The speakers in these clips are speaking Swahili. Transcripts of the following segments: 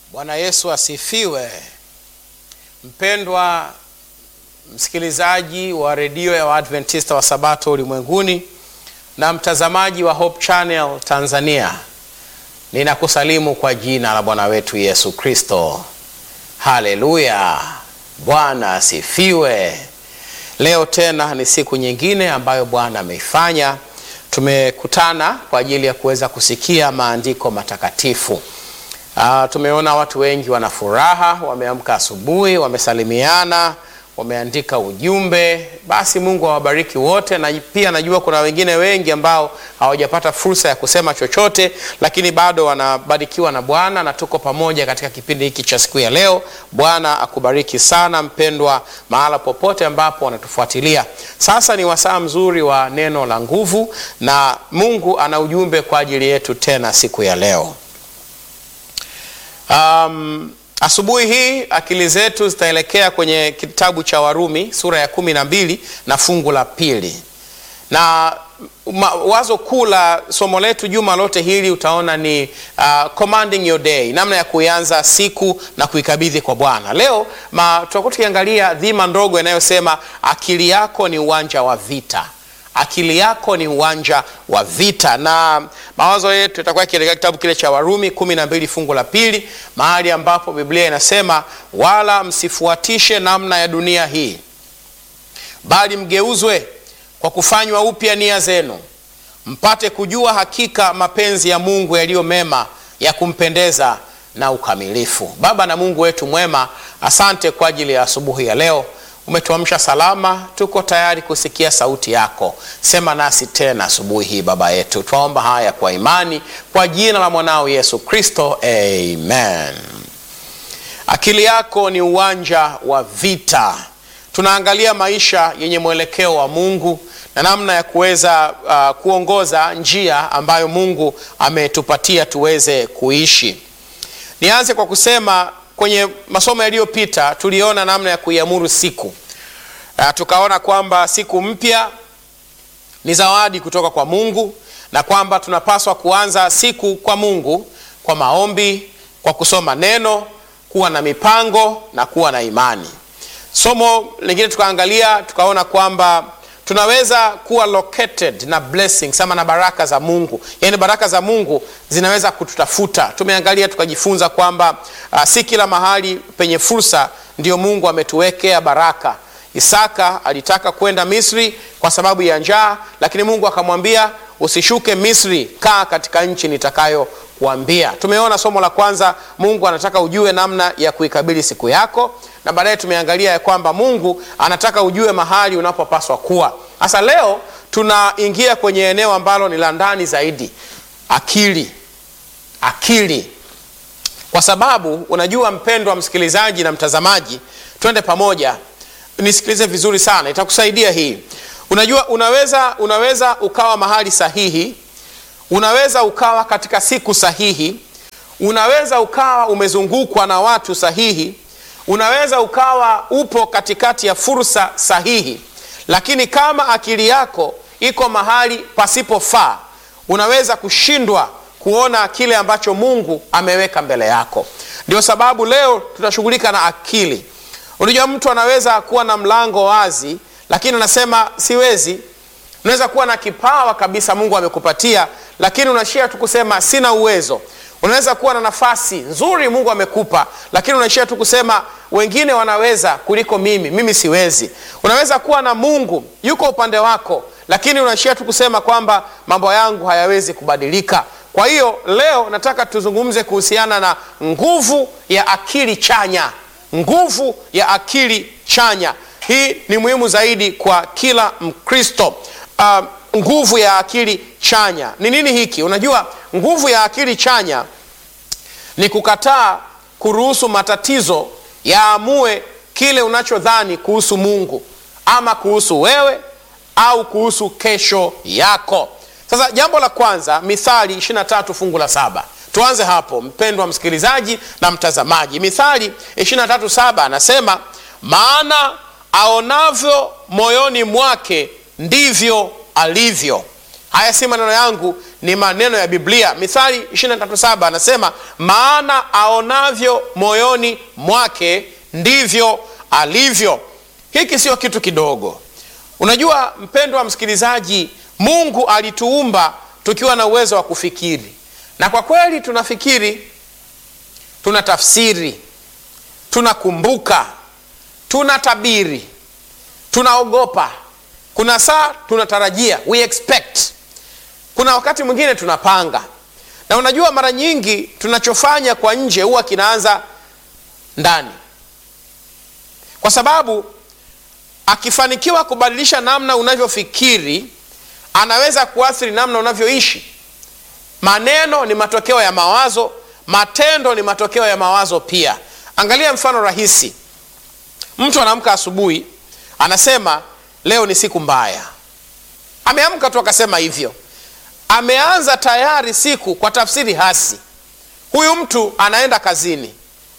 Bwana Yesu asifiwe. Mpendwa msikilizaji wa redio ya Waadventista wa Sabato ulimwenguni na mtazamaji wa Hope Channel Tanzania, ninakusalimu kwa jina la Bwana wetu Yesu Kristo. Haleluya, Bwana asifiwe. Leo tena ni siku nyingine ambayo Bwana ameifanya. Tumekutana kwa ajili ya kuweza kusikia maandiko matakatifu. Uh, tumeona watu wengi wana furaha, wameamka asubuhi, wamesalimiana, wameandika ujumbe. Basi Mungu awabariki wote, na pia najua kuna wengine wengi ambao hawajapata fursa ya kusema chochote, lakini bado wanabarikiwa na Bwana na tuko pamoja katika kipindi hiki cha siku ya leo. Bwana akubariki sana mpendwa, mahala popote ambapo wanatufuatilia. Sasa ni wasaa mzuri wa neno la nguvu, na Mungu ana ujumbe kwa ajili yetu tena siku ya leo. Um, asubuhi hii akili zetu zitaelekea kwenye kitabu cha Warumi sura ya kumi na mbili na fungu la pili, na ma, wazo kuu la somo letu juma lote hili utaona ni uh, commanding your day, namna ya kuianza siku na kuikabidhi kwa Bwana. Leo tutakuwa tukiangalia dhima ndogo inayosema akili yako ni uwanja wa vita akili yako ni uwanja wa vita, na mawazo yetu yatakuwa kielekea kitabu kile cha Warumi kumi na mbili fungu la pili, mahali ambapo Biblia inasema wala msifuatishe namna ya dunia hii, bali mgeuzwe kwa kufanywa upya nia zenu, mpate kujua hakika mapenzi ya Mungu yaliyo mema, ya kumpendeza na ukamilifu. Baba na Mungu wetu mwema, asante kwa ajili ya asubuhi ya leo umetuamsha salama, tuko tayari kusikia sauti yako. Sema nasi tena asubuhi hii Baba yetu, twaomba haya kwa imani, kwa jina la mwanao Yesu Kristo, amen. Akili yako ni uwanja wa vita. Tunaangalia maisha yenye mwelekeo wa Mungu na namna ya kuweza uh, kuongoza njia ambayo Mungu ametupatia tuweze kuishi. Nianze kwa kusema kwenye masomo yaliyopita tuliona namna ya kuiamuru siku. Uh, tukaona kwamba siku mpya ni zawadi kutoka kwa Mungu na kwamba tunapaswa kuanza siku kwa Mungu kwa maombi, kwa kusoma neno, kuwa na mipango na kuwa na imani. Somo lingine tukaangalia, tukaona kwamba tunaweza kuwa located na blessings ama na baraka za Mungu, yaani baraka za Mungu zinaweza kututafuta. Tumeangalia tukajifunza kwamba uh, si kila mahali penye fursa ndio Mungu ametuwekea baraka. Isaka alitaka kwenda Misri kwa sababu ya njaa, lakini Mungu akamwambia usishuke Misri, kaa katika nchi nitakayo kuambia. Tumeona somo la kwanza, Mungu anataka ujue namna ya kuikabili siku yako, na baadaye tumeangalia ya kwamba Mungu anataka ujue mahali unapopaswa kuwa. Sasa leo tunaingia kwenye eneo ambalo ni la ndani zaidi, akili. Akili, kwa sababu unajua, mpendwa msikilizaji na mtazamaji, twende pamoja, nisikilize vizuri sana, itakusaidia hii. Unajua, unaweza unaweza ukawa mahali sahihi unaweza ukawa katika siku sahihi, unaweza ukawa umezungukwa na watu sahihi, unaweza ukawa upo katikati ya fursa sahihi, lakini kama akili yako iko mahali pasipofaa, unaweza kushindwa kuona kile ambacho Mungu ameweka mbele yako. Ndio sababu leo tutashughulika na akili. Unajua, mtu anaweza kuwa na mlango wazi, lakini anasema siwezi. Unaweza kuwa na kipawa kabisa Mungu amekupatia lakini unaishia tu kusema sina uwezo. Unaweza kuwa na nafasi nzuri Mungu amekupa, lakini unaishia tu kusema wengine wanaweza kuliko mimi, mimi siwezi. Unaweza kuwa na Mungu yuko upande wako, lakini unaishia tu kusema kwamba mambo yangu hayawezi kubadilika. Kwa hiyo leo nataka tuzungumze kuhusiana na nguvu ya akili chanya. Nguvu ya akili chanya, hii ni muhimu zaidi kwa kila Mkristo. Uh, nguvu ya akili chanya ni nini hiki? Unajua, nguvu ya akili chanya ni kukataa kuruhusu matatizo yaamue kile unachodhani kuhusu Mungu ama kuhusu wewe au kuhusu kesho yako. Sasa jambo la kwanza, Mithali 23 fungu la saba. Tuanze hapo, mpendwa msikilizaji na mtazamaji. Mithali 23 saba anasema, maana aonavyo moyoni mwake ndivyo alivyo. haya si maneno yangu ni maneno ya biblia mithali 237 anasema maana aonavyo moyoni mwake ndivyo alivyo hiki sio kitu kidogo unajua mpendo wa msikilizaji mungu alituumba tukiwa na uwezo wa kufikiri na kwa kweli tunafikiri tuna tafsiri tunakumbuka tuna tabiri tunaogopa kuna saa tunatarajia we expect kuna wakati mwingine tunapanga na unajua mara nyingi tunachofanya kwa nje huwa kinaanza ndani kwa sababu akifanikiwa kubadilisha namna unavyofikiri anaweza kuathiri namna unavyoishi maneno ni matokeo ya mawazo matendo ni matokeo ya mawazo pia angalia mfano rahisi mtu anaamka asubuhi anasema leo ni siku mbaya ameamka tu akasema hivyo ameanza tayari siku kwa tafsiri hasi huyu mtu anaenda kazini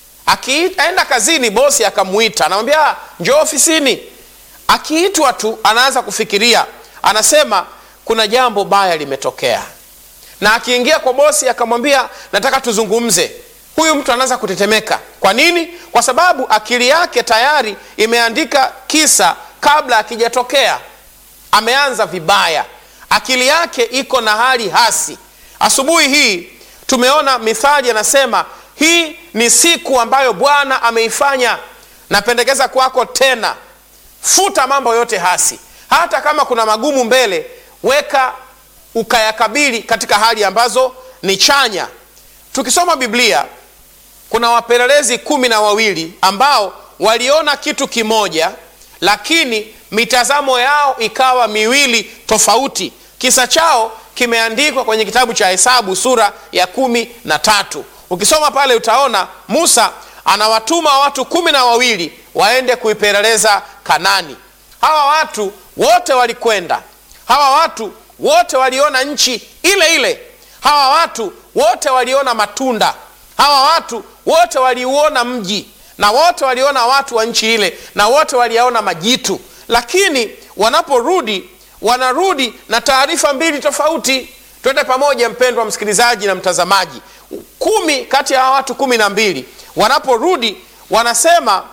akienda kazini bosi akamwita anamwambia njoo ofisini akiitwa tu anaanza kufikiria anasema kuna jambo baya limetokea na akiingia kwa bosi akamwambia nataka tuzungumze huyu mtu anaanza kutetemeka kwa nini kwa sababu akili yake tayari imeandika kisa kabla akijatokea ameanza vibaya akili yake iko na hali hasi asubuhi hii tumeona mithali anasema hii ni siku ambayo bwana ameifanya napendekeza kwako tena futa mambo yote hasi hata kama kuna magumu mbele weka ukayakabili katika hali ambazo ni chanya tukisoma biblia kuna wapelelezi kumi na wawili ambao waliona kitu kimoja lakini mitazamo yao ikawa miwili tofauti kisa chao kimeandikwa kwenye kitabu cha hesabu sura ya kumi na tatu ukisoma pale utaona musa anawatuma watu kumi na wawili waende kuipeleleza kanani hawa watu wote walikwenda hawa watu wote waliona nchi ile ile hawa watu wote waliona matunda hawa watu wote waliuona mji na wote waliona watu wa nchi ile na wote waliyaona majitu lakini wanaporudi wanarudi na taarifa mbili tofauti twende pamoja mpendwa msikilizaji na mtazamaji kumi kati ya watu kumi na mbili wanaporudi wanasema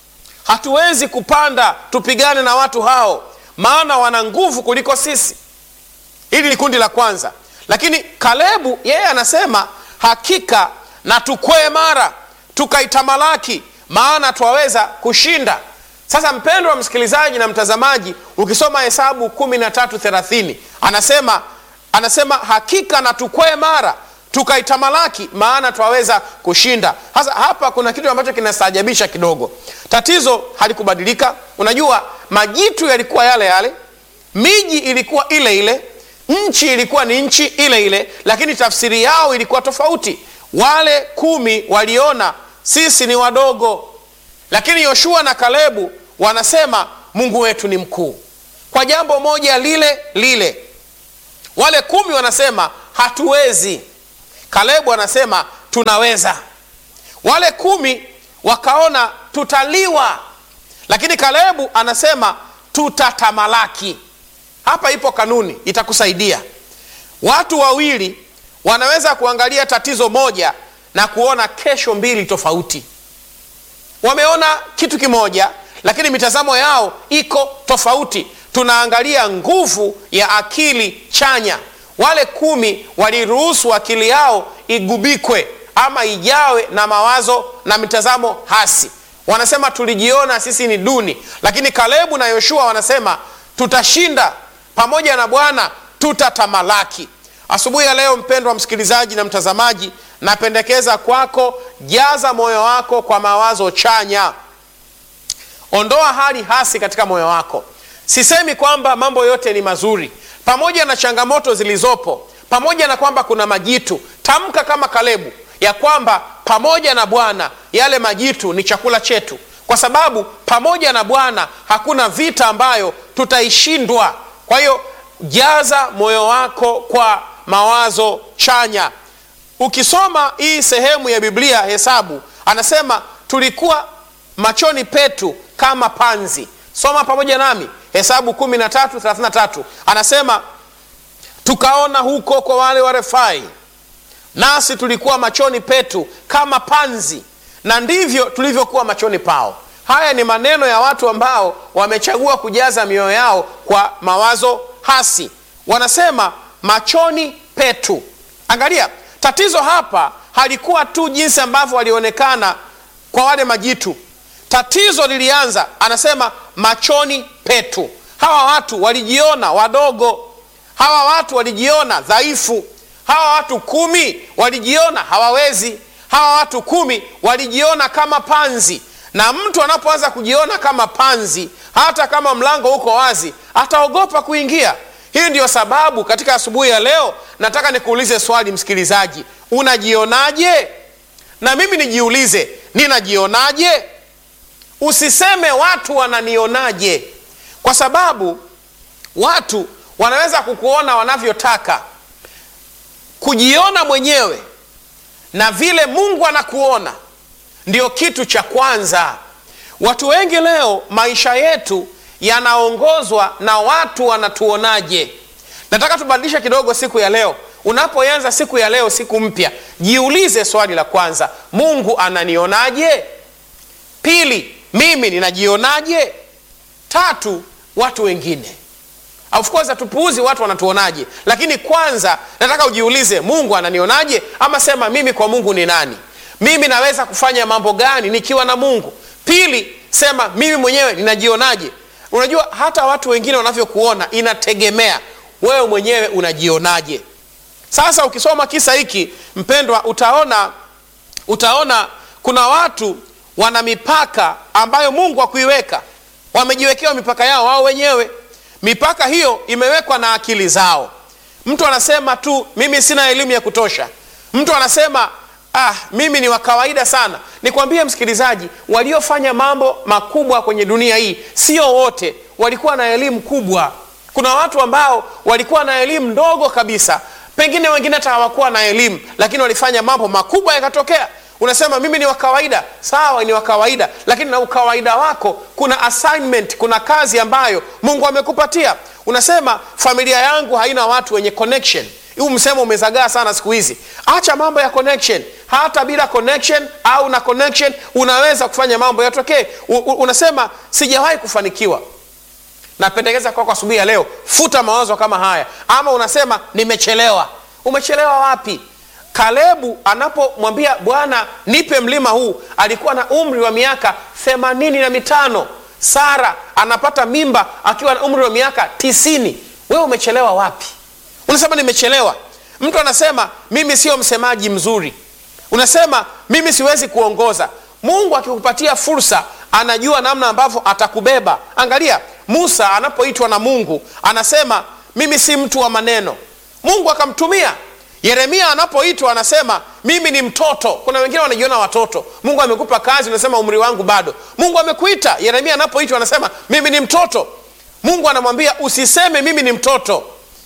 hatuwezi kupanda tupigane na watu hao maana wana nguvu kuliko sisi hili ni kundi la kwanza lakini kalebu yeye anasema hakika na tukwee mara tukaitamalaki maana twaweza kushinda sasa mpendo wa msikilizaji na mtazamaji ukisoma hesabu kumi na tatu thelathini anasema anasema hakika na tukwee mara tukaitamalaki maana twaweza kushinda sasa hapa kuna kitu ambacho kinastaajabisha kidogo tatizo halikubadilika unajua majitu yalikuwa yale yale miji ilikuwa ile ile nchi ilikuwa ni nchi ile ile lakini tafsiri yao ilikuwa tofauti wale kumi waliona sisi ni wadogo lakini yoshua na kalebu wanasema mungu wetu ni mkuu kwa jambo moja lile lile wale kumi wanasema hatuwezi kalebu anasema tunaweza wale kumi wakaona tutaliwa lakini kalebu anasema tutatamalaki hapa ipo kanuni itakusaidia watu wawili wanaweza kuangalia tatizo moja na kuona kesho mbili tofauti wameona kitu kimoja lakini mitazamo yao iko tofauti tunaangalia nguvu ya akili chanya wale kumi waliruhusu akili yao igubikwe ama ijawe na mawazo na mitazamo hasi wanasema tulijiona sisi ni duni lakini kalebu na yoshua wanasema tutashinda pamoja na bwana tutatamalaki asubuhi ya leo mpendwa msikilizaji na mtazamaji napendekeza kwako jaza moyo wako kwa mawazo chanya ondoa hali hasi katika moyo wako sisemi kwamba mambo yote ni mazuri pamoja na changamoto zilizopo pamoja na kwamba kuna majitu tamka kama kalebu ya kwamba pamoja na bwana yale majitu ni chakula chetu kwa sababu pamoja na bwana hakuna vita ambayo tutaishindwa kwa hiyo jaza moyo wako kwa mawazo chanya ukisoma hii sehemu ya biblia hesabu anasema tulikuwa machoni petu kama panzi soma pamoja nami hesabu 1333 anasema tukaona huko kwa wale wa Refai, nasi tulikuwa machoni petu kama panzi, na ndivyo tulivyokuwa machoni pao. Haya ni maneno ya watu ambao wamechagua kujaza mioyo yao kwa mawazo hasi. Wanasema machoni petu. Angalia, tatizo hapa halikuwa tu jinsi ambavyo walionekana kwa wale majitu. Tatizo lilianza, anasema machoni petu. Hawa watu walijiona wadogo, hawa watu walijiona dhaifu, hawa watu kumi walijiona hawawezi, hawa watu kumi walijiona kama panzi. Na mtu anapoanza kujiona kama panzi, hata kama mlango uko wazi, ataogopa kuingia. Hii ndiyo sababu katika asubuhi ya leo nataka nikuulize swali, msikilizaji, unajionaje? Na mimi nijiulize, ninajionaje? Usiseme watu wananionaje, kwa sababu watu wanaweza kukuona wanavyotaka. Kujiona mwenyewe na vile Mungu anakuona ndio kitu cha kwanza. Watu wengi leo, maisha yetu yanaongozwa na watu wanatuonaje. Nataka tubadilishe kidogo siku ya leo. Unapoanza siku ya leo, siku mpya, jiulize swali la kwanza, Mungu ananionaje? Pili, mimi ninajionaje? Tatu, watu wengine. Of course hatupuuzi watu wanatuonaje, lakini kwanza nataka ujiulize, Mungu ananionaje? Ama sema mimi kwa Mungu ni nani? Mimi naweza kufanya mambo gani nikiwa na Mungu? Pili, sema mimi mwenyewe ninajionaje? Unajua hata watu wengine wanavyokuona inategemea wewe mwenyewe unajionaje. Sasa ukisoma kisa hiki mpendwa, utaona utaona kuna watu wana mipaka ambayo Mungu hakuiweka. Wamejiwekewa mipaka yao wao wenyewe. Mipaka hiyo imewekwa na akili zao. Mtu anasema tu mimi sina elimu ya kutosha. Mtu anasema ah, mimi ni wa kawaida sana. Nikwambie msikilizaji, waliofanya mambo makubwa kwenye dunia hii sio wote walikuwa na elimu kubwa. Kuna watu ambao walikuwa na elimu ndogo kabisa, pengine wengine hata hawakuwa na elimu, lakini walifanya mambo makubwa yakatokea. Unasema mimi ni wa kawaida. Sawa, ni wa kawaida, lakini na ukawaida wako kuna assignment, kuna kazi ambayo Mungu amekupatia. Unasema familia yangu haina watu wenye connection. Huu msemo umezagaa sana siku hizi. Acha mambo ya connection. Hata bila connection au na connection unaweza kufanya mambo yatokee. Unasema sijawahi kufanikiwa. Napendekeza kwako asubuhi ya leo, futa mawazo kama haya. Ama unasema nimechelewa. Umechelewa wapi? Kalebu anapomwambia Bwana nipe mlima huu alikuwa na umri wa miaka themanini na mitano. Sara anapata mimba akiwa na umri wa miaka tisini. Wewe umechelewa wapi? Unasema nimechelewa. Mtu anasema mimi sio msemaji mzuri, unasema mimi siwezi kuongoza. Mungu akikupatia fursa, anajua namna ambavyo atakubeba. Angalia Musa anapoitwa na Mungu anasema mimi si mtu wa maneno. Mungu akamtumia. Yeremia anapoitwa anasema mimi ni mtoto. Kuna wengine wanajiona watoto. Mungu amekupa kazi, unasema umri wangu bado. Mungu amekuita. Yeremia anapoitwa anasema mimi ni mtoto. Mungu anamwambia usiseme mimi ni mtoto.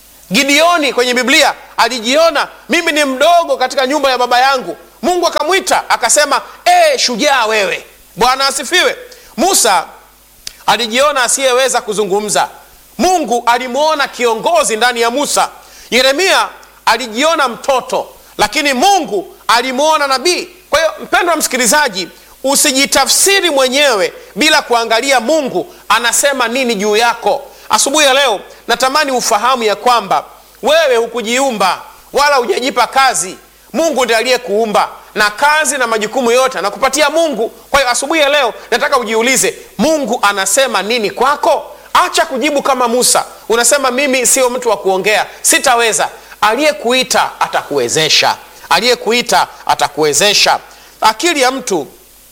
Gideoni kwenye Biblia alijiona mimi ni mdogo katika nyumba ya baba yangu. Mungu akamwita akasema, e, shujaa wewe. Bwana asifiwe. Musa alijiona asiyeweza kuzungumza. Mungu alimwona kiongozi ndani ya Musa. Yeremia alijiona mtoto, lakini Mungu alimwona nabii. Kwa hiyo, mpendwa msikilizaji, usijitafsiri mwenyewe bila kuangalia Mungu anasema nini juu yako. Asubuhi ya leo natamani ufahamu ya kwamba wewe hukujiumba wala hujajipa kazi. Mungu ndiye aliyekuumba na kazi na majukumu yote anakupatia Mungu. Kwa hiyo asubuhi ya leo nataka ujiulize, Mungu anasema nini kwako? Acha kujibu kama Musa, unasema mimi sio mtu wa kuongea, sitaweza. Aliyekuita atakuwezesha, aliyekuita atakuwezesha. Akili ya mtu,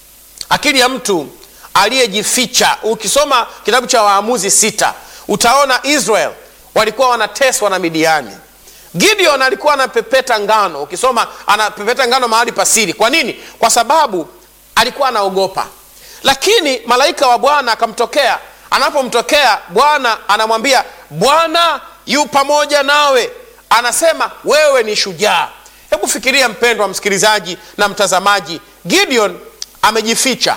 akili ya mtu aliyejificha. Ukisoma kitabu cha Waamuzi sita utaona Israel walikuwa wanateswa na Midiani. Gideon alikuwa anapepeta ngano, ukisoma anapepeta ngano mahali pasiri. Kwa nini? Kwa sababu alikuwa anaogopa, lakini malaika wa Bwana akamtokea. Anapomtokea Bwana anamwambia, Bwana yu pamoja nawe, anasema wewe ni shujaa. Hebu fikiria mpendwa msikilizaji na mtazamaji, Gideon amejificha,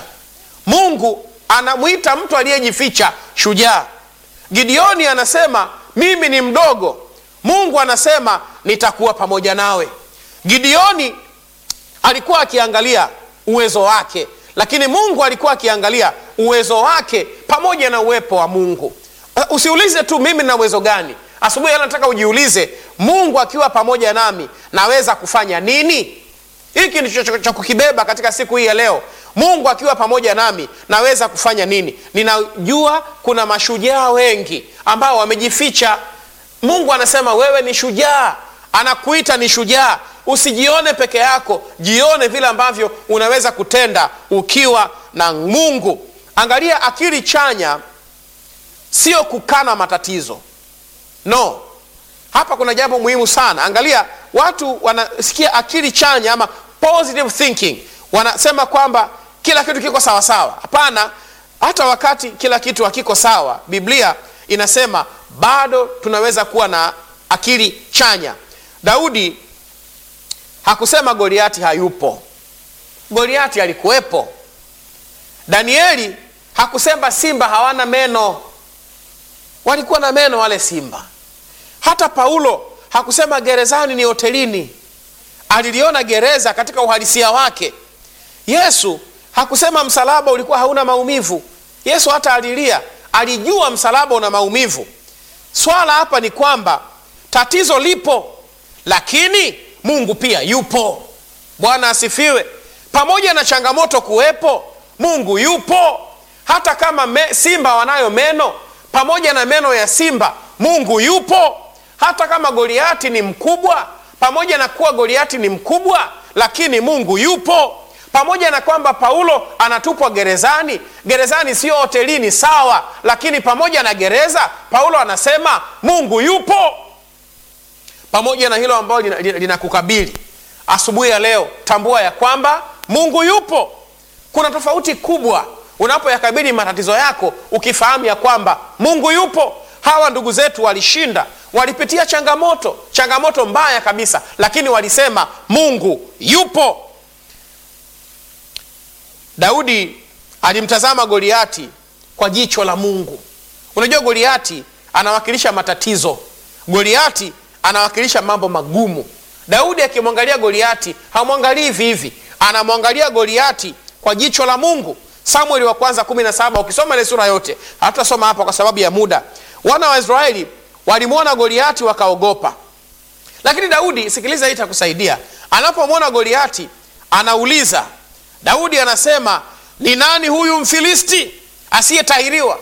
Mungu anamwita mtu aliyejificha shujaa. Gideoni anasema mimi ni mdogo. mungu anasema nitakuwa pamoja nawe gideoni alikuwa akiangalia uwezo wake lakini mungu alikuwa akiangalia uwezo wake pamoja na uwepo wa mungu usiulize tu mimi na uwezo gani asubuhi nataka ujiulize mungu akiwa pamoja nami naweza kufanya nini hiki ndicho cha kukibeba katika siku hii ya leo mungu akiwa pamoja nami naweza kufanya nini ninajua kuna mashujaa wengi ambao wamejificha mungu anasema wewe ni shujaa anakuita ni shujaa usijione peke yako jione vile ambavyo unaweza kutenda ukiwa na mungu angalia akili chanya sio kukana matatizo no hapa kuna jambo muhimu sana angalia watu wanasikia akili chanya ama positive thinking wanasema kwamba kila kitu kiko sawasawa hapana hata wakati kila kitu hakiko sawa biblia inasema bado tunaweza kuwa na akili chanya daudi hakusema goliati hayupo goliati alikuwepo danieli hakusema simba hawana meno walikuwa na meno wale simba hata paulo hakusema gerezani ni hotelini aliliona gereza katika uhalisia wake yesu hakusema msalaba ulikuwa hauna maumivu yesu hata alilia alijua msalaba una maumivu swala hapa ni kwamba tatizo lipo lakini mungu pia yupo bwana asifiwe pamoja na changamoto kuwepo mungu yupo hata kama me, simba wanayo meno pamoja na meno ya simba mungu yupo hata kama goliati ni mkubwa pamoja na kuwa goliati ni mkubwa lakini mungu yupo pamoja na kwamba paulo anatupwa gerezani gerezani sio hotelini sawa lakini pamoja na gereza paulo anasema mungu yupo pamoja na hilo ambalo linakukabili lina, lina asubuhi ya leo tambua ya kwamba mungu yupo kuna tofauti kubwa unapoyakabili matatizo yako ukifahamu ya kwamba mungu yupo hawa ndugu zetu walishinda walipitia changamoto changamoto mbaya kabisa lakini walisema mungu yupo daudi alimtazama goliati kwa jicho la mungu unajua goliati anawakilisha matatizo goliati anawakilisha mambo magumu daudi akimwangalia goliati hamwangalii hivi hivi anamwangalia goliati kwa jicho la mungu samueli wa kwanza 17 ukisoma ile sura yote hatutasoma hapa kwa sababu ya muda wana wa israeli walimwona goliati wakaogopa lakini daudi sikiliza hii itakusaidia anapomwona goliati anauliza daudi anasema ni nani huyu mfilisti asiyetahiriwa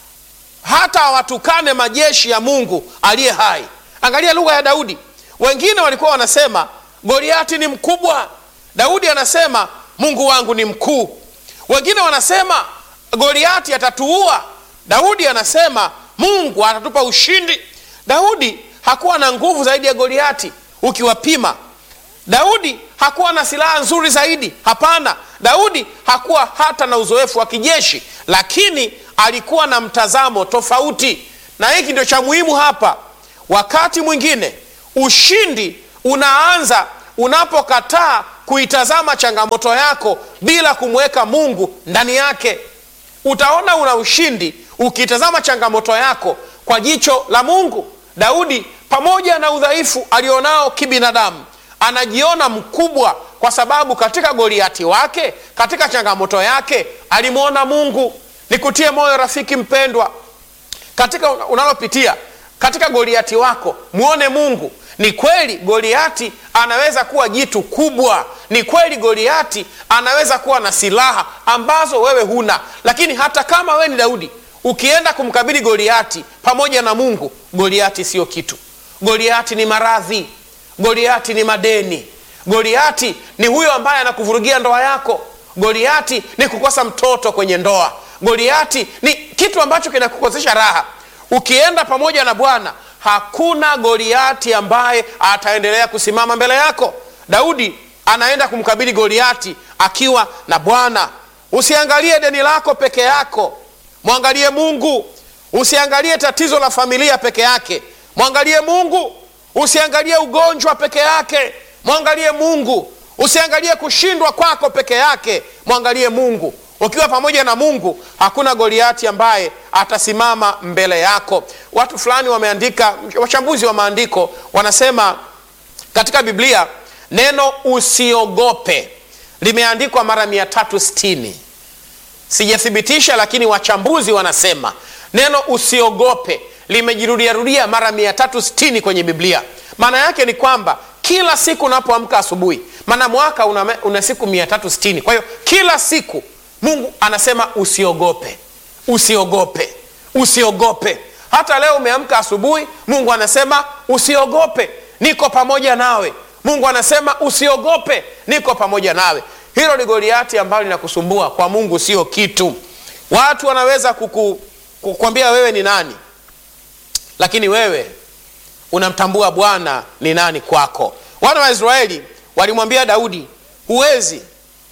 hata watukane majeshi ya mungu aliye hai angalia lugha ya daudi wengine walikuwa wanasema goliati ni mkubwa daudi anasema mungu wangu ni mkuu wengine wanasema goliati atatuua daudi anasema mungu atatupa ushindi daudi hakuwa na nguvu zaidi ya goliati ukiwapima daudi hakuwa na silaha nzuri zaidi hapana daudi hakuwa hata na uzoefu wa kijeshi lakini alikuwa na mtazamo tofauti na hiki ndio cha muhimu hapa wakati mwingine ushindi unaanza unapokataa kuitazama changamoto yako bila kumweka mungu ndani yake utaona una ushindi ukitazama changamoto yako kwa jicho la mungu daudi pamoja na udhaifu alionao kibinadamu anajiona mkubwa kwa sababu katika goliati wake katika changamoto yake alimwona mungu nikutie moyo rafiki mpendwa katika unalopitia katika goliati wako mwone mungu ni kweli goliati anaweza kuwa jitu kubwa ni kweli goliati anaweza kuwa na silaha ambazo wewe huna lakini hata kama wewe ni daudi ukienda kumkabili goliati pamoja na mungu goliati sio kitu goliati ni maradhi goliati ni madeni goliati ni huyo ambaye anakuvurugia ndoa yako goliati ni kukosa mtoto kwenye ndoa goliati ni kitu ambacho kinakukosesha raha ukienda pamoja na bwana hakuna goliati ambaye ataendelea kusimama mbele yako daudi anaenda kumkabili goliati akiwa na bwana usiangalie deni lako peke yako mwangalie mungu usiangalie tatizo la familia peke yake mwangalie mungu usiangalie ugonjwa peke yake mwangalie mungu usiangalie kushindwa kwako peke yake mwangalie mungu ukiwa pamoja na mungu hakuna goliati ambaye atasimama mbele yako watu fulani wameandika wachambuzi wa maandiko wanasema katika biblia neno usiogope limeandikwa mara 360 sijathibitisha lakini wachambuzi wanasema neno usiogope limejirudiarudia mara 360 kwenye biblia maana yake ni kwamba kila siku unapoamka asubuhi maana mwaka una, una siku 360 kwa hiyo kila siku mungu anasema usiogope usiogope usiogope hata leo umeamka asubuhi mungu anasema usiogope niko pamoja nawe mungu anasema usiogope niko pamoja nawe hilo ni goliati ambalo linakusumbua kwa mungu sio kitu watu wanaweza kuku, kukwambia wewe ni nani lakini wewe unamtambua bwana ni nani kwako wana wa israeli walimwambia daudi huwezi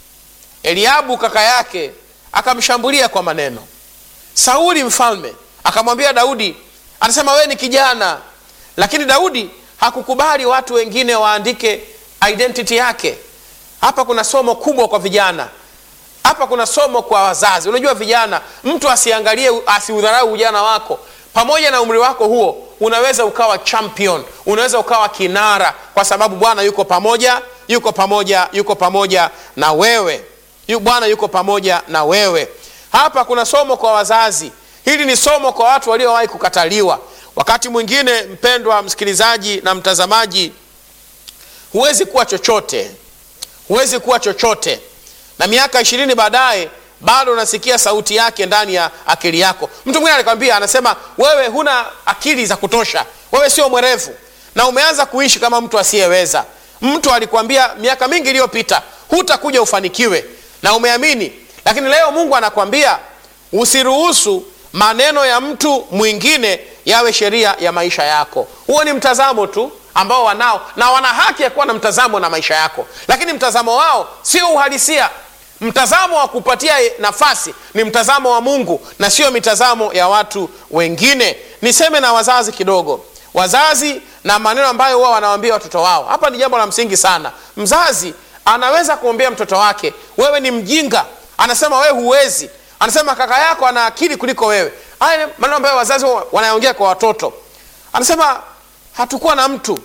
eliabu kaka yake akamshambulia kwa maneno sauli mfalme akamwambia daudi anasema wewe ni kijana lakini daudi hakukubali watu wengine waandike identity yake hapa kuna somo kubwa kwa vijana hapa kuna somo kwa wazazi unajua vijana mtu asiangalie asiudharau ujana wako pamoja na umri wako huo unaweza ukawa champion unaweza ukawa kinara kwa sababu bwana yuko pamoja yuko pamoja yuko pamoja na wewe Yu, bwana yuko pamoja na wewe hapa kuna somo kwa wazazi hili ni somo kwa watu waliowahi kukataliwa wakati mwingine mpendwa msikilizaji na mtazamaji huwezi kuwa chochote huwezi kuwa chochote na miaka ishirini baadaye bado unasikia sauti yake ndani ya akili yako mtu mwingine alikwambia anasema wewe huna akili za kutosha wewe sio mwerevu na umeanza kuishi kama mtu asiyeweza mtu alikwambia miaka mingi iliyopita hutakuja ufanikiwe na umeamini lakini leo mungu anakwambia usiruhusu maneno ya mtu mwingine yawe sheria ya maisha yako huo ni mtazamo tu ambao wanao na wana haki ya kuwa na mtazamo na maisha yako lakini mtazamo wao sio uhalisia mtazamo wa kupatia nafasi ni mtazamo wa mungu na sio mitazamo ya watu wengine niseme na wazazi kidogo wazazi na maneno ambayo huwa wanawambia watoto wao hapa ni jambo la msingi sana mzazi anaweza kumwambia mtoto wake wewe ni mjinga anasema wewe huwezi anasema kaka yako ana akili kuliko wewe haya maneno ambayo wazazi wanaongea kwa watoto anasema hatukuwa na mtu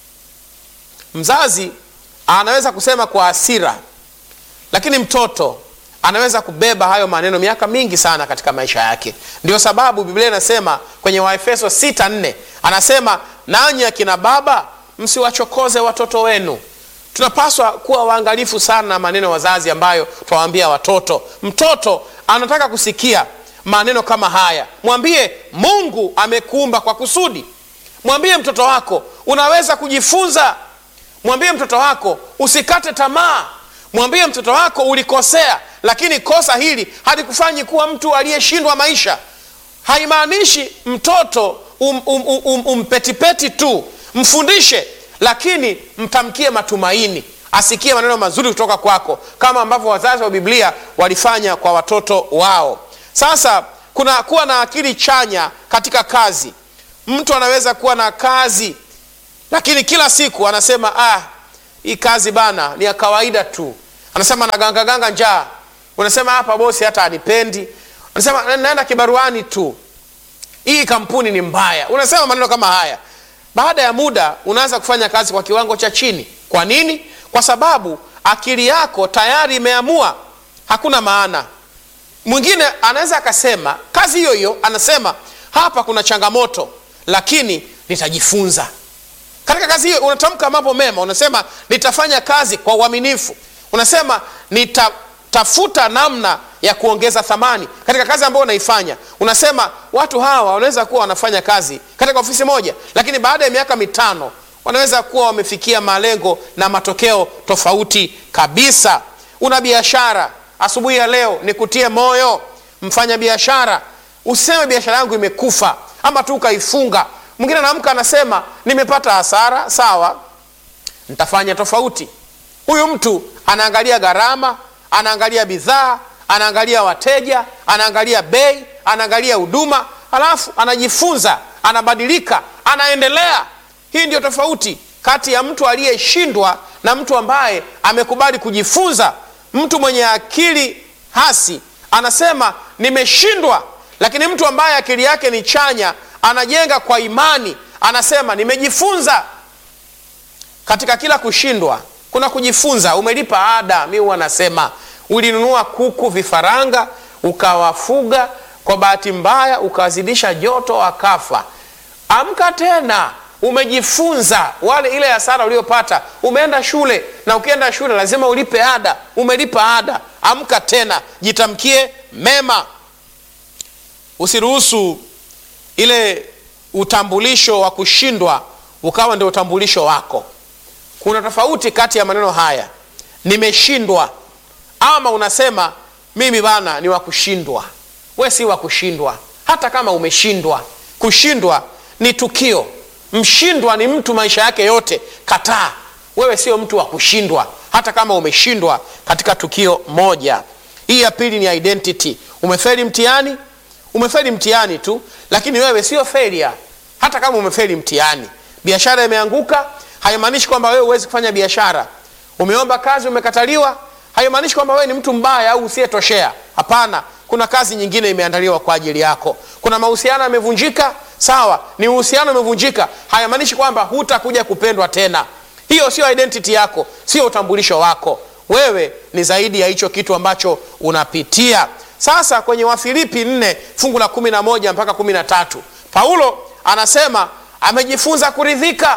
mzazi anaweza kusema kwa asira lakini mtoto anaweza kubeba hayo maneno miaka mingi sana katika maisha yake ndio sababu biblia inasema kwenye waefeso 64 anasema nanyi akina baba msiwachokoze watoto wenu tunapaswa kuwa waangalifu sana na maneno wazazi ambayo twawaambia watoto mtoto anataka kusikia maneno kama haya mwambie mungu amekuumba kwa kusudi mwambie mtoto wako unaweza kujifunza mwambie mtoto wako usikate tamaa mwambie mtoto wako ulikosea lakini kosa hili halikufanyi kuwa mtu aliyeshindwa maisha haimaanishi mtoto um, um, um, um, umpetipeti tu mfundishe lakini mtamkie matumaini asikie maneno mazuri kutoka kwako kama ambavyo wazazi wa biblia walifanya kwa watoto wao sasa kuna kuwa na akili chanya katika kazi mtu anaweza kuwa na kazi lakini kila siku anasema ah, hii kazi bana ni ya kawaida tu anasema nagangaganga njaa unasema hapa bosi hata anipendi unasema naenda kibaruani tu hii kampuni ni mbaya unasema maneno kama haya baada ya muda unaanza kufanya kazi kwa kiwango cha chini kwa nini kwa sababu akili yako tayari imeamua hakuna maana mwingine anaweza akasema kazi hiyo hiyo anasema hapa kuna changamoto lakini nitajifunza katika kazi hiyo unatamka mambo mema unasema nitafanya kazi kwa uaminifu unasema nitatafuta namna ya kuongeza thamani katika kazi ambayo unaifanya unasema watu hawa wanaweza kuwa wanafanya kazi katika ofisi moja lakini baada ya miaka mitano wanaweza kuwa wamefikia malengo na matokeo tofauti kabisa una biashara asubuhi ya leo nikutie moyo mfanya biashara useme biashara yangu imekufa ama tu ukaifunga mwingine anaamka anasema nimepata hasara sawa nitafanya tofauti huyu mtu anaangalia gharama anaangalia bidhaa anaangalia wateja anaangalia bei anaangalia huduma alafu anajifunza anabadilika anaendelea hii ndio tofauti kati ya mtu aliyeshindwa na mtu ambaye amekubali kujifunza mtu mwenye akili hasi anasema nimeshindwa lakini mtu ambaye akili yake ni chanya anajenga kwa imani anasema nimejifunza katika kila kushindwa kuna kujifunza umelipa ada mi huwa nasema ulinunua kuku vifaranga ukawafuga kwa bahati mbaya ukawazidisha joto wakafa amka tena umejifunza wale ile hasara uliopata umeenda shule na ukienda shule lazima ulipe ada umelipa ada amka tena jitamkie mema usiruhusu ile utambulisho wa kushindwa ukawa ndio utambulisho wako kuna tofauti kati ya maneno haya nimeshindwa ama unasema mimi bana ni wa kushindwa we si wa kushindwa hata kama umeshindwa kushindwa ni tukio mshindwa ni mtu maisha yake yote kataa wewe sio mtu wa kushindwa hata kama umeshindwa katika tukio moja hii ya pili ni identity umefeli mtihani umefeli mtihani tu lakini wewe sio failure hata kama umefeli mtihani biashara imeanguka haimaanishi kwamba wewe huwezi kufanya biashara umeomba kazi umekataliwa haimaanishi kwamba wewe ni mtu mbaya au usiyetoshea hapana kuna kazi nyingine imeandaliwa kwa ajili yako kuna mahusiano yamevunjika sawa ni uhusiano umevunjika hayamaanishi kwamba hutakuja kupendwa tena hiyo sio identity yako sio utambulisho wako wewe ni zaidi ya hicho kitu ambacho unapitia sasa kwenye wafilipi 4 fungu la 11 mpaka 13 paulo anasema amejifunza kuridhika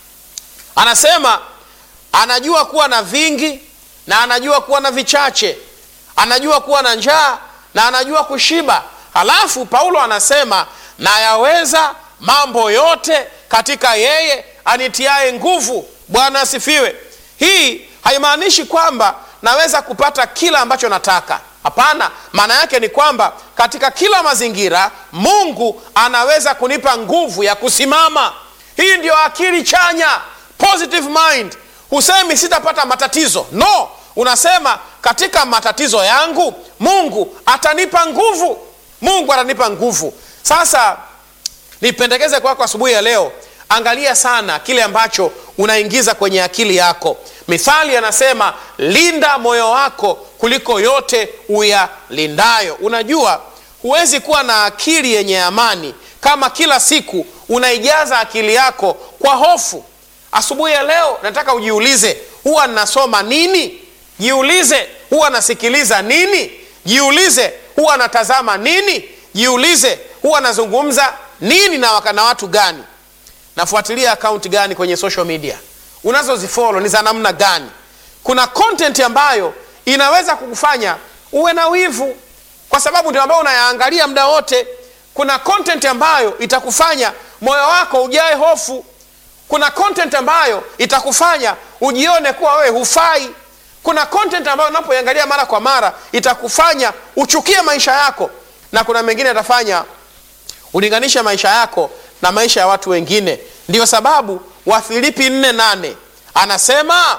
anasema anajua kuwa na vingi na anajua kuwa na vichache anajua kuwa na njaa na anajua kushiba halafu paulo anasema nayaweza mambo yote katika yeye anitiaye nguvu bwana asifiwe hii haimaanishi kwamba naweza kupata kila ambacho nataka hapana maana yake ni kwamba katika kila mazingira mungu anaweza kunipa nguvu ya kusimama hii ndio akili chanya positive mind husemi sitapata matatizo no unasema katika matatizo yangu mungu atanipa nguvu mungu atanipa nguvu sasa nipendekeze kwako kwa asubuhi ya leo angalia sana kile ambacho unaingiza kwenye akili yako mithali anasema linda moyo wako kuliko yote uyalindayo unajua huwezi kuwa na akili yenye amani kama kila siku unaijaza akili yako kwa hofu asubuhi ya leo nataka ujiulize huwa nasoma nini jiulize huwa nasikiliza nini jiulize huwa natazama nini jiulize huwa nazungumza nini na, waka, na watu gani nafuatilia akaunti gani kwenye social media unazozifolo ni za namna gani kuna content ambayo inaweza kukufanya uwe na wivu kwa sababu ndio ambayo unayaangalia muda wote kuna content ambayo itakufanya moyo wako ujae hofu kuna content ambayo itakufanya ujione kuwa wewe hufai kuna content ambayo unapoiangalia mara kwa mara itakufanya uchukie maisha yako na kuna mengine atafanya ulinganishe maisha yako na maisha ya watu wengine ndiyo sababu wafilipi 48 anasema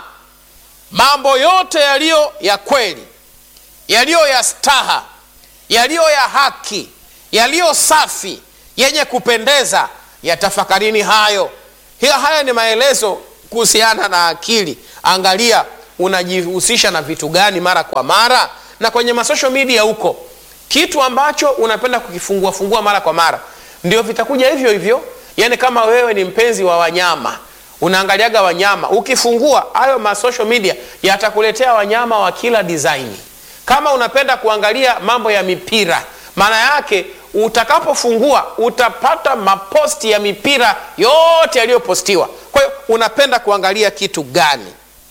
mambo yote yaliyo ya kweli yaliyo ya staha yaliyo ya haki yaliyo safi yenye kupendeza yatafakarini hayo hiyo haya ni maelezo kuhusiana na akili angalia unajihusisha na vitu gani mara kwa mara na kwenye masocial media huko kitu ambacho unapenda kukifungua fungua mara kwa mara ndio vitakuja hivyo hivyo yaani kama wewe ni mpenzi wa wanyama unaangaliaga wanyama ukifungua hayo ma social media yatakuletea wanyama wa kila design kama unapenda kuangalia mambo ya mipira maana yake utakapofungua utapata maposti ya mipira yote yaliyopostiwa kwa hiyo unapenda kuangalia kitu gani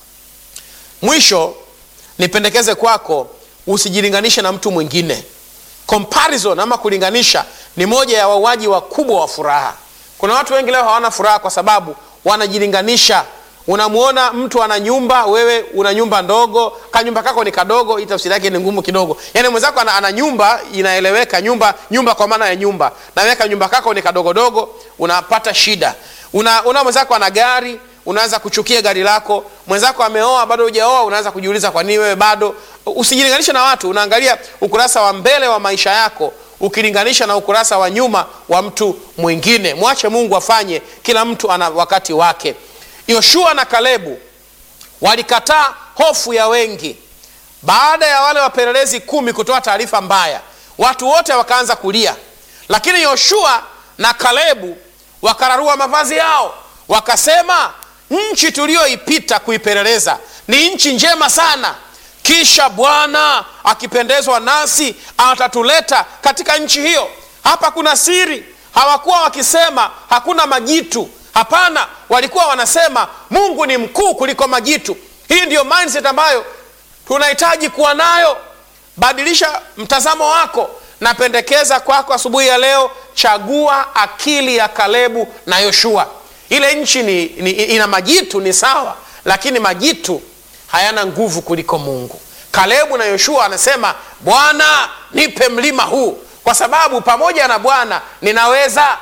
mwisho nipendekeze kwako usijilinganishe na mtu mwingine comparison ama kulinganisha ni moja ya wauaji wakubwa wa furaha kuna watu wengi leo hawana furaha kwa sababu wanajilinganisha unamwona mtu ana nyumba wewe una nyumba ndogo kanyumba kako ni kadogo hii tafsiri yake ni ngumu kidogo yaani mwenzako ana, ana nyumba inaeleweka nyumba nyumba kwa maana ya nyumba naweka nyumba kako ni kadogodogo unapata shida una, una mwenzako ana gari unaanza kuchukia gari lako mwenzako ameoa bado hujaoa unaanza kujiuliza kwa nini wewe bado usijilinganishe na watu unaangalia ukurasa wa mbele wa maisha yako ukilinganisha na ukurasa wa nyuma wa mtu mwingine mwache mungu afanye kila mtu ana wakati wake yoshua na kalebu walikataa hofu ya wengi baada ya wale wapelelezi kumi kutoa taarifa mbaya watu wote wakaanza kulia lakini yoshua na kalebu wakararua mavazi yao wakasema nchi tuliyoipita kuipeleleza ni nchi njema sana kisha bwana akipendezwa nasi atatuleta katika nchi hiyo hapa kuna siri hawakuwa wakisema hakuna majitu hapana walikuwa wanasema mungu ni mkuu kuliko majitu hii ndiyo mindset ambayo tunahitaji kuwa nayo badilisha mtazamo wako napendekeza kwako asubuhi ya leo chagua akili ya kalebu na yoshua ile nchi ni, ni, ina majitu ni sawa lakini majitu hayana nguvu kuliko mungu kalebu na yoshua anasema bwana nipe mlima huu kwa sababu pamoja na bwana ninaweza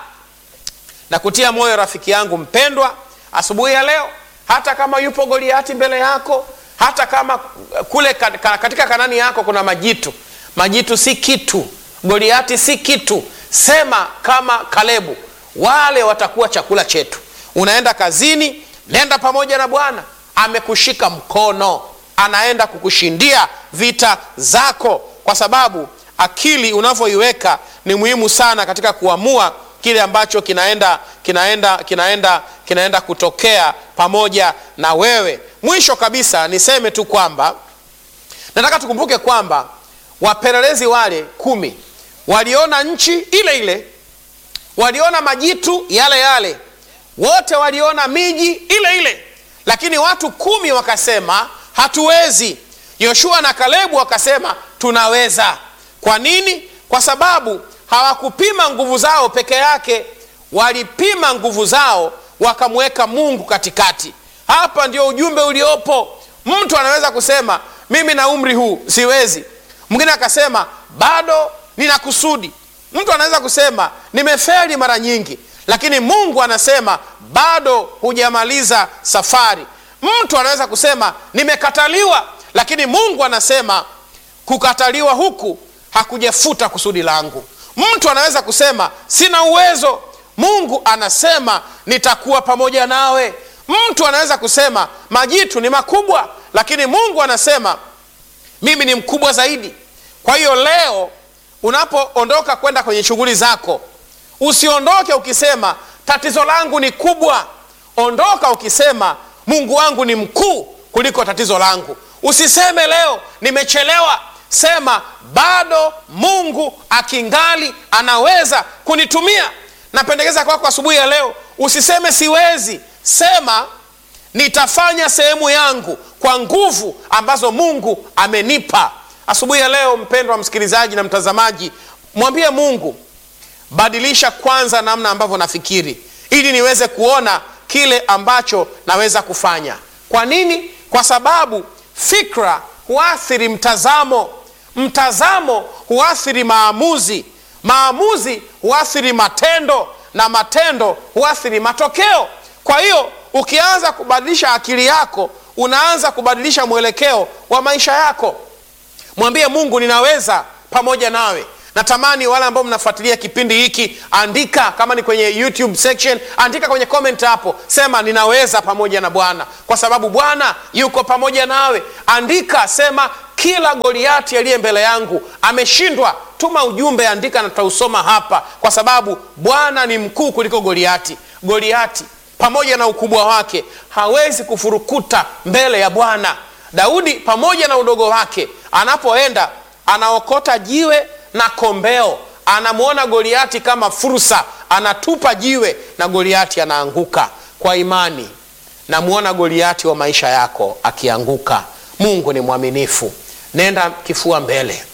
na kutia moyo rafiki yangu mpendwa asubuhi ya leo hata kama yupo goliati mbele yako hata kama kule katika kanani yako kuna majitu majitu si kitu goliati si kitu sema kama kalebu wale watakuwa chakula chetu unaenda kazini nenda pamoja na bwana amekushika mkono anaenda kukushindia vita zako kwa sababu akili unavyoiweka ni muhimu sana katika kuamua kile ambacho kinaenda kinaenda kinaenda kinaenda kutokea pamoja na wewe mwisho kabisa niseme tu kwamba nataka tukumbuke kwamba wapelelezi wale kumi waliona nchi ile ile waliona majitu yale yale wote waliona miji ile ile lakini watu kumi wakasema hatuwezi yoshua na kalebu wakasema tunaweza kwa nini kwa sababu hawakupima nguvu zao peke yake walipima nguvu zao wakamweka mungu katikati hapa ndio ujumbe uliopo mtu anaweza kusema mimi na umri huu siwezi mwingine akasema bado nina kusudi mtu anaweza kusema nimeferi mara nyingi lakini mungu anasema bado hujamaliza safari mtu anaweza kusema nimekataliwa lakini mungu anasema kukataliwa huku hakujafuta kusudi langu mtu anaweza kusema sina uwezo mungu anasema nitakuwa pamoja nawe mtu anaweza kusema majitu ni makubwa lakini mungu anasema mimi ni mkubwa zaidi kwa hiyo leo unapoondoka kwenda kwenye shughuli zako usiondoke ukisema tatizo langu ni kubwa ondoka ukisema mungu wangu ni mkuu kuliko tatizo langu usiseme leo nimechelewa sema bado mungu akingali anaweza kunitumia napendekeza kwako asubuhi ya leo usiseme siwezi sema nitafanya sehemu yangu kwa nguvu ambazo mungu amenipa asubuhi ya leo mpendwa msikilizaji na mtazamaji mwambie mungu badilisha kwanza namna ambavyo nafikiri ili niweze kuona kile ambacho naweza kufanya kwa nini kwa sababu fikra huathiri mtazamo mtazamo huathiri maamuzi maamuzi huathiri matendo na matendo huathiri matokeo kwa hiyo ukianza kubadilisha akili yako unaanza kubadilisha mwelekeo wa maisha yako mwambie mungu ninaweza pamoja nawe natamani wale ambao mnafuatilia kipindi hiki andika kama ni kwenye youtube section andika kwenye comment hapo sema ninaweza pamoja na bwana kwa sababu bwana yuko pamoja nawe andika sema kila goliati aliye mbele yangu ameshindwa tuma ujumbe andika na tutausoma hapa kwa sababu bwana ni mkuu kuliko goliati goliati pamoja na ukubwa wake hawezi kufurukuta mbele ya bwana daudi pamoja na udogo wake anapoenda anaokota jiwe na kombeo anamwona goliati kama fursa anatupa jiwe na goliati anaanguka kwa imani namwona goliati wa maisha yako akianguka mungu ni mwaminifu nenda kifua mbele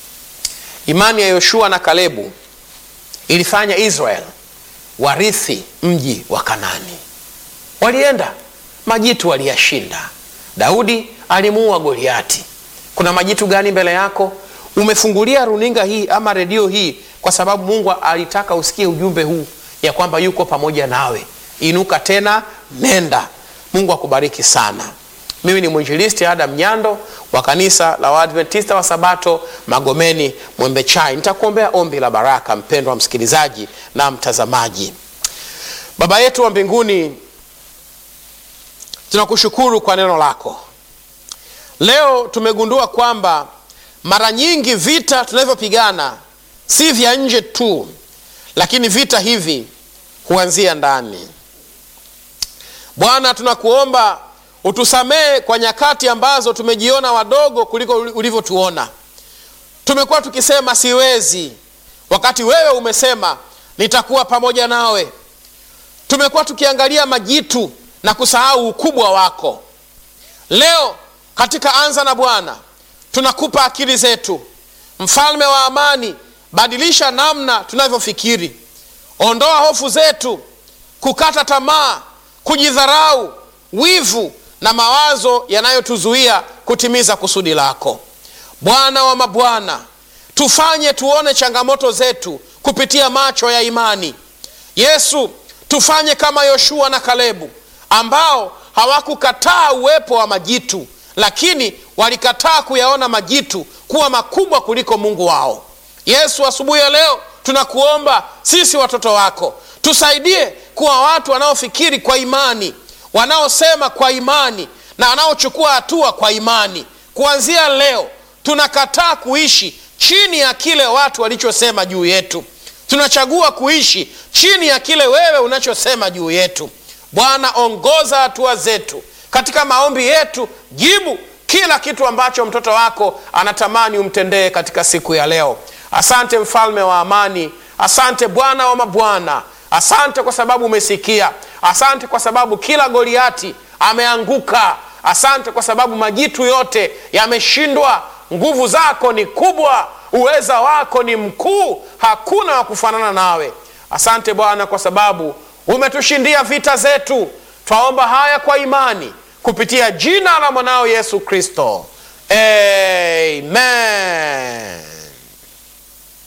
imani ya yoshua na kalebu ilifanya israel warithi mji wa kanani walienda majitu waliyashinda daudi alimuua goliati kuna majitu gani mbele yako umefungulia runinga hii ama redio hii kwa sababu mungu alitaka usikie ujumbe huu ya kwamba yuko pamoja nawe inuka tena nenda mungu akubariki sana mimi ni mwinjilisti adam nyando wa kanisa la waadventista wa sabato magomeni mwembe chai nitakuombea ombi la baraka mpendwa msikilizaji na mtazamaji baba yetu wa mbinguni tunakushukuru kwa neno lako leo tumegundua kwamba mara nyingi vita tunavyopigana si vya nje tu lakini vita hivi huanzia ndani bwana tunakuomba utusamehe kwa nyakati ambazo tumejiona wadogo kuliko ulivyotuona tumekuwa tukisema siwezi wakati wewe umesema nitakuwa pamoja nawe tumekuwa tukiangalia majitu na kusahau ukubwa wako leo katika anza na bwana tunakupa akili zetu mfalme wa amani badilisha namna tunavyofikiri ondoa hofu zetu kukata tamaa kujidharau wivu na mawazo yanayotuzuia kutimiza kusudi lako bwana wa mabwana tufanye tuone changamoto zetu kupitia macho ya imani yesu tufanye kama yoshua na kalebu ambao hawakukataa uwepo wa majitu lakini walikataa kuyaona majitu kuwa makubwa kuliko mungu wao yesu asubuhi ya leo tunakuomba sisi watoto wako tusaidie kuwa watu wanaofikiri kwa imani wanaosema kwa imani na wanaochukua hatua kwa imani kuanzia leo tunakataa kuishi chini ya kile watu walichosema juu yetu tunachagua kuishi chini ya kile wewe unachosema juu yetu bwana ongoza hatua zetu katika maombi yetu jibu kila kitu ambacho mtoto wako anatamani umtendee katika siku ya leo asante mfalme wa amani asante bwana wa mabwana asante kwa sababu umesikia asante kwa sababu kila goliati ameanguka asante kwa sababu majitu yote yameshindwa nguvu zako ni kubwa uweza wako ni mkuu hakuna wa kufanana nawe asante bwana kwa sababu umetushindia vita zetu twaomba haya kwa imani kupitia jina la mwanao yesu kristo amen